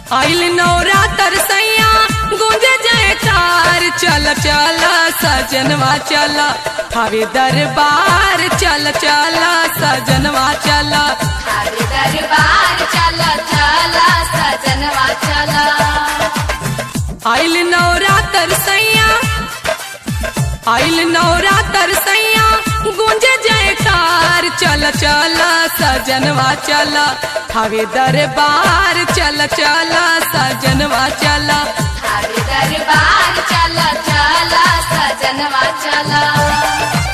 आइल नौरा तरसैया गूंजे जयकार चल चल सजनवा चल हवे दरबार चल चल सजनवा चल हरे दरबार चल चल सजनवा चल आइल नौरा तरसैया आइल नौरा तरसैया गूंजे जयकार चल चल सजनवा चल हवे दरबार चल चल सजनवा चल हरे दरबार चल चल सजनवा चल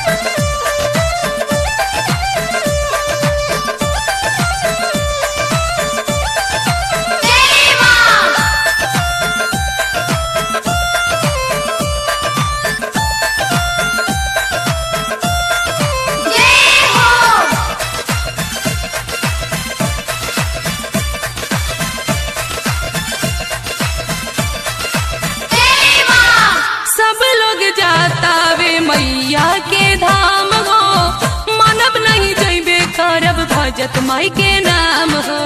जय मां जय हो जय मां सब लोग जाता वे मैया के धाम हो मानव नहीं जैबे करब भजत माई के नाम हो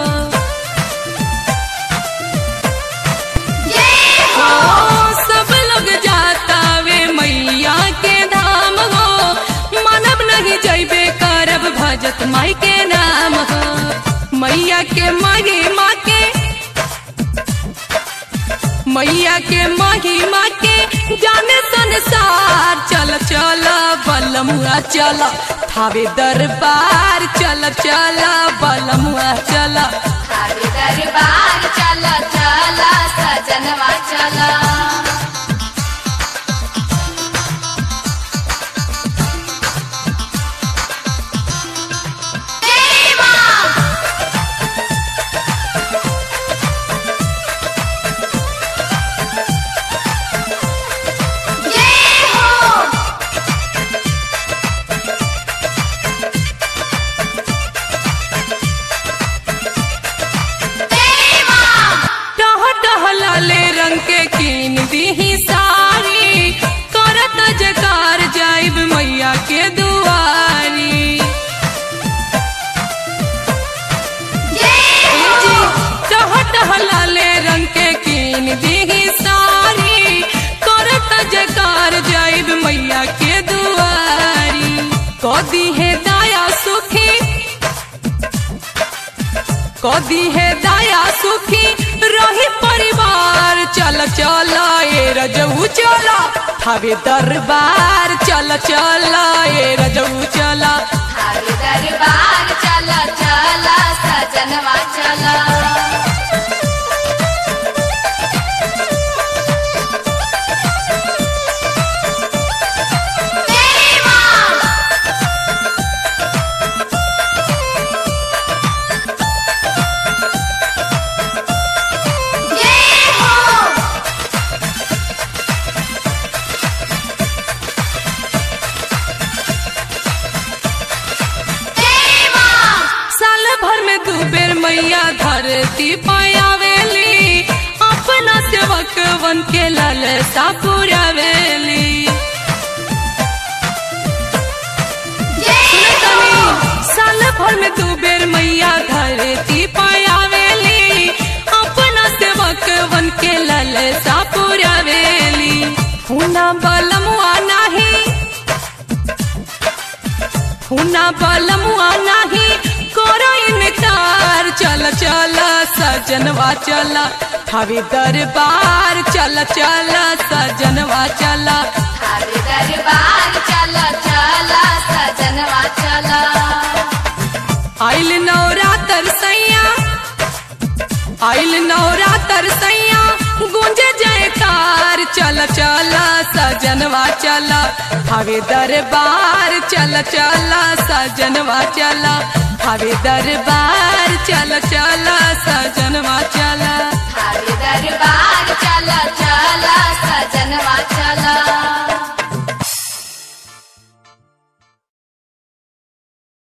जय ओ, सब लोग जाता वे मैया के धाम हो मानव नहीं जैबे करब भजत माई के नाम हो मैया के महिमा के मैया के महिमा के जाने संसार चल चल बलमुआ चल थावे दरबार चल चल बलमुआ चल हरे दरबार चल चल सजनवा चल जय मां जय हो जय मां टह टह लाले रंग के कीन दीही साड़ी करत जकार जाइब मैया के दुआरी जय जी, टह टह लाले रंग के कीन दीही साड़ी करत जकार जाइब मैया के दुआरी कदी है दाया सुखी कदी है दाया सुखी रही परिवार चल चल ए रजऊ चल हवे दरबार चल चल ए रजऊ चल हरे दरबार चल चल सजनवा चल जय मां जय हो जय मां साल भर में दू बेर मैया धरती पायावेली अपना सेवक बन के ललसा पुरावेली जय हो साल भर में दू बेर मैया धरती पायावेली अपना सेवक बन के ललसा पुरावेली हुना बलमुआ नाही हुना बलमुआ नाही करो इनकार चल चल सजनवा चल हवे दरबार चल चल सजनवा चल हरे दरबार चल चल सजनवा चल आइल नौरा तरसैया आइल नौरा तरसैया गूंजे जयकार चल चल सजनवा चल हवे दरबार चल चल सजनवा चल हवे दरबार चल चल सजनवा चल